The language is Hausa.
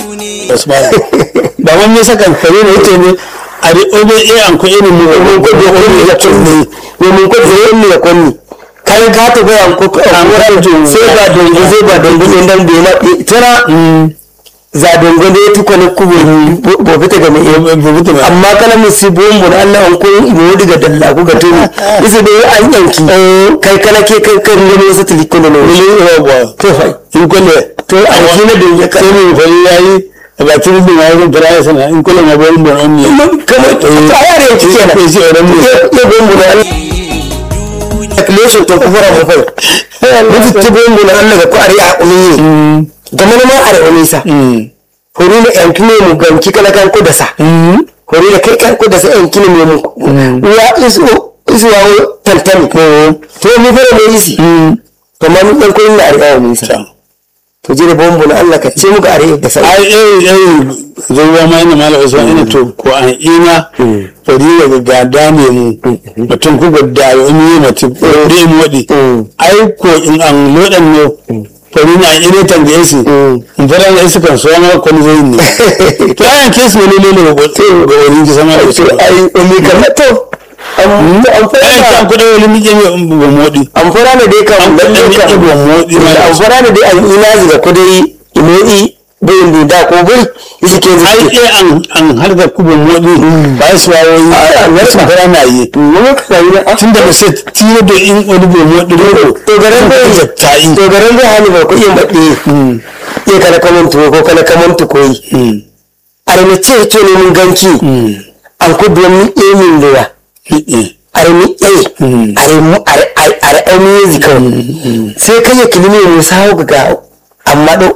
Usman ba wani saka kare ne yake ne a da obe e an ko irin mu mun ko da kunni da kunni ne mun ko da kunni da kunni kai ka ta ga ko an ko sai ba dongo sai ba dongo ne dan bai ma tana za dongo ne tuko ne kubo bo fita ga mai amma kana musi bombo Allah an ko ibo diga dalla ku ga tuni isa da an yanki kai kana ke kai kan ne wasu tiliko ne ne to fa in kulle to a kina da ya sai mu fa yayi ba tun da ya zan fara sana in kulle ma bayan bon on ne kamar ta yare yanki kenan ko shi oran ne ya bombo da calculation to kufura mu fai mutu ta bombo na Allah ga ku ari a umi da mana ma ari umi sa hori na yanki ne mu ganki kana kan ku da sa hori da kai kan ku da sa yanki ne mu wa isu isu wa tantani to mu fara mu isi to ma mun dan ko ina ari a umi sa to jira bombo na Allah ka ce muka are da sai ai eh eh zuwa ma ina mala usman ina to ko an ina fari daga gada ne mu mutum ku gadda ya yi mutum ɗaya mu waɗi ai ko in an lodan ne fari na ina tangaye su in fara na isa kan so ma ko zai ne to ayan kesu wani ne ne ga wani ki sama da to ai umi kan to an fara ai kan kudin wani mije ne ba modi an fara ne dai kan an kudin mije ba modi ma an fara ne dai an ina ziga kudai imoi bayin da ko buri yake ke ai zuke eh an an har da kubin modi ba su wawoyi an wasu fara na yi mun ka yi na tun da ba sai tilo da in wani bai modi ne to garan bai ta yi to garan bai hali ba ko yin baɗe iya kana kaman tuwo ko kana kaman tukoyi armi ce ce ne mun ganki an ku domin emin lura armi e armi armi yazi kawai sai kai ya kilimi mu sawo ga amma do